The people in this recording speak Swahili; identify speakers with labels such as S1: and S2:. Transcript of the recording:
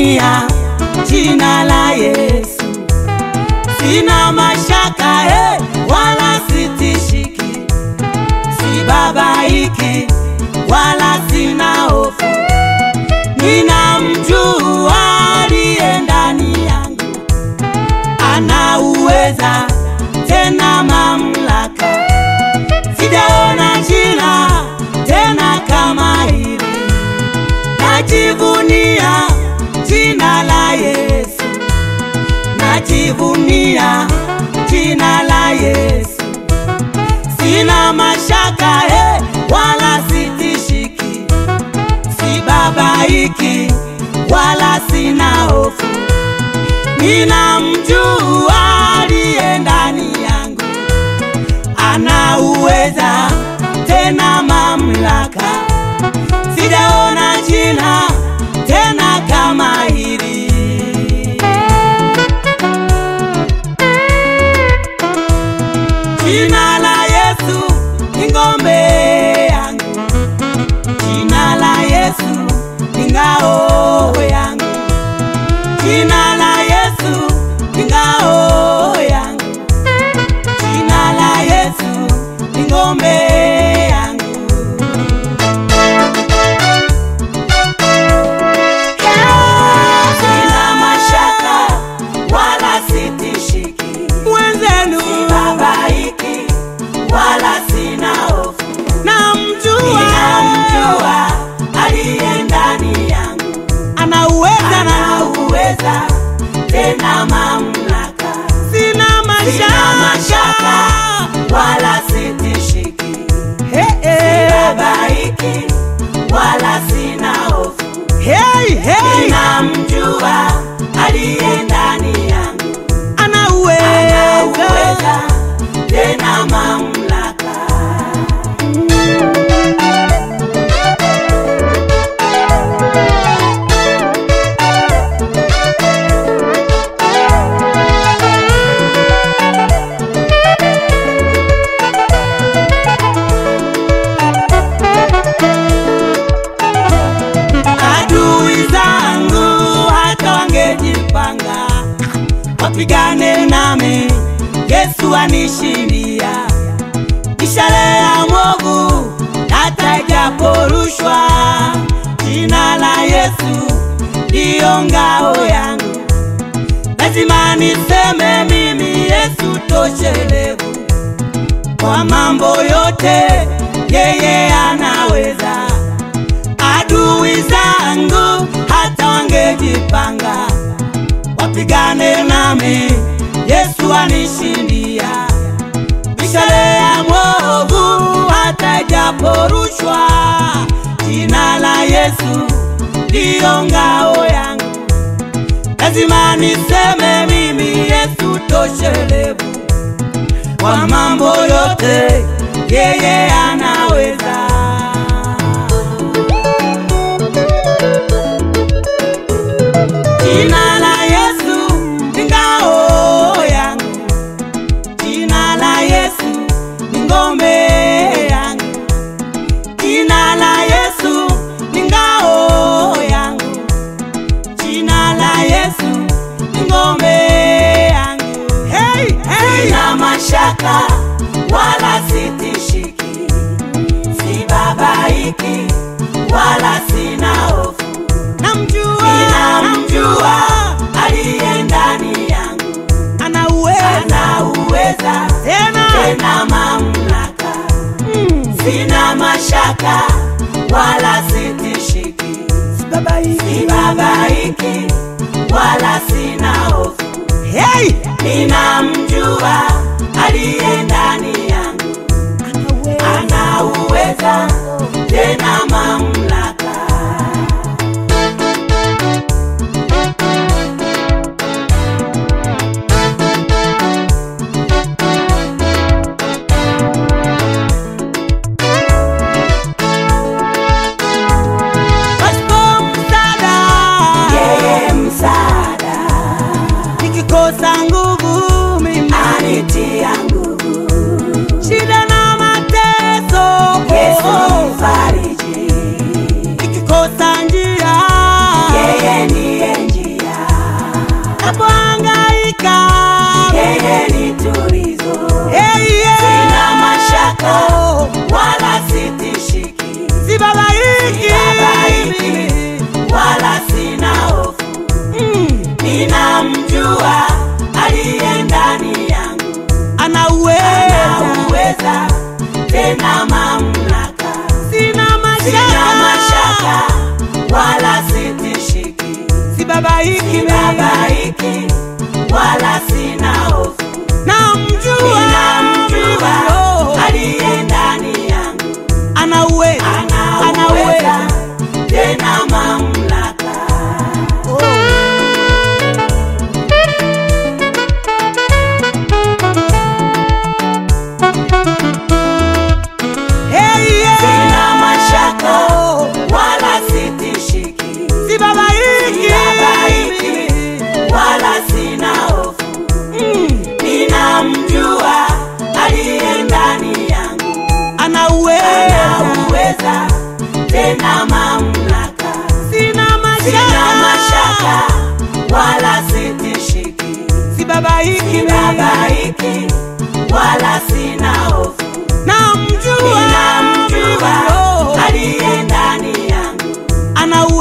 S1: najivunia jina la Yesu, sina mashaka he, wala sitishiki, sibabaiki wala sina hofu, ninamjua aliye ndani yangu, ana uweza tena mamlaka, sijaona jina tena kama hili najivunia jina la Yesu, najivunia jina la Yesu, sina mashaka he, wala sitishiki, sibabaiki wala sina hofu, ninamjua aliye ndani yangu, ana uweza tena mamlaka sijaona jina tena kama hili. Jina la Yesu ni ngome yangu, jina la Yesu ni ngao yangu, jina la Yesu ni ngao yangu, jina la Yesu ni ngome yangu. Sina mashaka wala sitishiki,
S2: mwenzenu
S1: sibabaiki wala sina hofu,
S2: namjua
S1: ninamjua aliye ndani yangu,
S2: ana uweza
S1: ana
S2: na
S1: uweza tena mamlaka,
S2: sina
S1: sina mashaka
S2: mashaka
S1: wala sitishiki,
S2: Hey, hey.
S1: sibabaiki wala sina hofu,
S2: Hey, hey.
S1: ninamjua aliye ndani yangu
S2: ana
S1: anauweza
S2: uweza
S1: tena mamlaka. Adui zangu hata wangejipanga wapigane nami, Yesu anishindia. Ishara ya mwovu hata ijaporushwa, jina la Yesu ndiyo ngao yangu. Lazima niseme mimi Yesu toshelevu kwa mambo yote, yeye anaweza adui zangu hata wangejipanga wapigane nami, Yesu anishindia. Mishale ya mwovu hata ijaporushwa, jina la Yesu ndiyo ngao yangu. Lazima niseme mimi Yesu toshelevu kwa mambo yote, yeye anaweza. Jina la Yesu ni ngao yangu, jina la Yesu ni ngome yangu, jina la Yesu ni ngao yangu, jina la Yesu ni ngome yangu. Hey, hey. Sina mashaka wala sitishiki, sibabaiki wala sina hofu
S2: namjua
S1: ninamjua aliye ndani yangu,
S2: ana uweza
S1: ana uweza
S2: tena
S1: tena mamlaka,
S2: Mm,
S1: sina mashaka wala sitishiki,
S2: sibabaiki.
S1: sibabaiki wala sina hofu,
S2: Hey,
S1: ninamjua aliye ndani yangu,
S2: ana uweza
S1: ana uweza tena mamlaka.
S2: pasipo msaada
S1: Yeye msaada
S2: nikikosa nguvu mimi
S1: anitia nguvu,
S2: shida na mateso
S1: Yesu mfariji,
S2: napohangaika
S1: yeye ni tulizo
S2: Hey, yeah.
S1: sina mashaka
S2: Oh,
S1: wala sitishiki
S2: sibabaiki
S1: Sibabaiki. wala sina hofu
S2: Mm,
S1: ninamjua aliye ndani yangu
S2: anauweza
S1: anauweza tena mamlaka
S2: sina
S1: sina
S2: mashaka
S1: mashaka wala sitishiki
S2: sibabaiki
S1: babaiki wala sina hofu
S2: namjua
S1: ninamjua
S2: Oh,
S1: aliye ndani yangu
S2: anauweza
S1: anauweza tena mamlaka
S2: Oh. Hey, yeah.
S1: sina mashaka
S2: Oh,
S1: wala sitishiki
S2: sibabaiki
S1: Sibabaiki. wala sina hofu
S2: Mm,
S1: ninamjua aliye ndani yangu
S2: anauweza
S1: anauweza tena mamlaka
S2: sina
S1: sina mashaka
S2: mashaka
S1: wala sitishiki
S2: sibabaiki
S1: babaiki wala sina hofu
S2: namjua
S1: ninamjua
S2: Oh,
S1: aliye ndani yangu
S2: anauweza